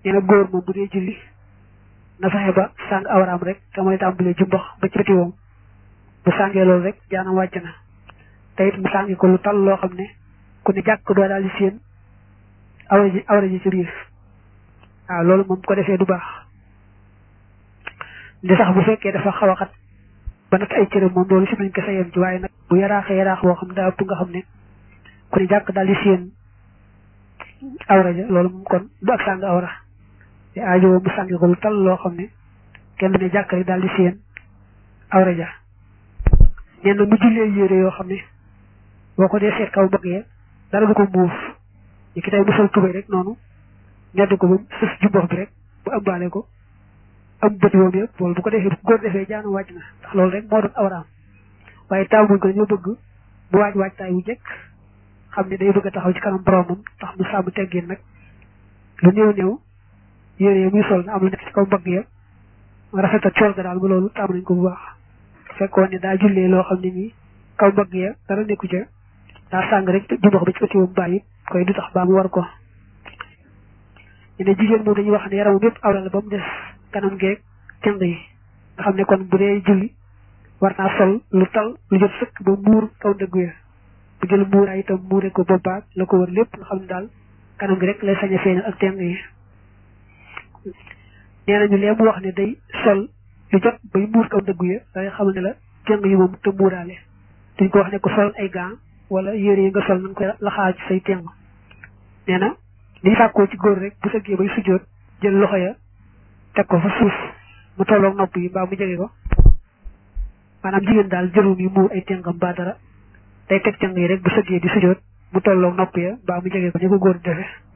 nee na góor moom bu dee julli na fexe ba sàng awraam rek te mooy tàmbalee jumbax ba ci bëti woom bu sàngee loolu rek jaanam wàcc na te it mu sàngi ko lu tal loo xam ne ku ne jàkk doo daal di séen awra ji awra ji ci biir waaw loolu moom ko defee du baax li sax bu fekkee dafa xaw a xat ba nag ay cëram moom loolu si nañ ko sa yem ci waaye nag bu yaraaxee yaraax boo xam daa ëpp nga xam ne ku ne jàkk daal di séen awra ja loolu moom kon du ak sàng awra te aajo mu sàngi ko lu tal loo xam ne kenn ne jàkk rek daal di séen awra ja nee na mu jullee yére yoo xam ne boo ko dee seet kaw bëggee dara du ko muuf ñi ki tey mu sol tubéy rek noonu ñedd ko ba sës jumbox bi rek bu ëmbaale ko am bëti woom yëpp loolu bu ko defee bu góor defee jaanu wàcc na ndax loolu rek moo doon awraam waaye taamuñ ko dañoo bëgg mu waaj waajtaay wu jëkk xam ne day bëgg a taxaw ci kanam boromam tax mu sàmm teggin nag lu néew néew yére yi muy sol na am lu nekk ci kaw mbagg ya rafet ak cool ga daal ba loolu taamu nañ ko bu baax fekkoon ne daa jullee loo xam ne nii kaw mbagg ya dara nekku ca daa sàng rek jumbox ba ci ëtti woom bàyyi koy du tax baa mu war ko ñu ne jigéen moom dañuy wax ne yaramam yëpp awra la ba mu des kanam geeg cënd yi nga xam ne kon bu dee julli war naa sol lu tal lu jot sëkk ba muur kaw dëggu ya bu jël muuraay itam muure ko boppaak la ko wër lépp nga xam ne daal kanam gi rek lay sañ a feeñal ak cënd yi nee nañu lee mu wax ne day sol lu jot bay muur kaw dëggu ya day xamal ne la cënd yi moom te muuraale duñ ko wax ne ko sol ay gants wala yére yi nga sol nañ koy laxaaj say teng nee na liñ sàkkoo ci góor rek bu sëggee bay sujjóot jël loxo ya teg ko fa suuf mu tolloog nopp yi mbaa mu jege ko maanaam jigéen daal jërum yi muur ay tengam ba dara day teg teng yi rek bu sëggee di sujjóot mu tolloog nopp ya mbaa mu jege ko ñu ko góor di defee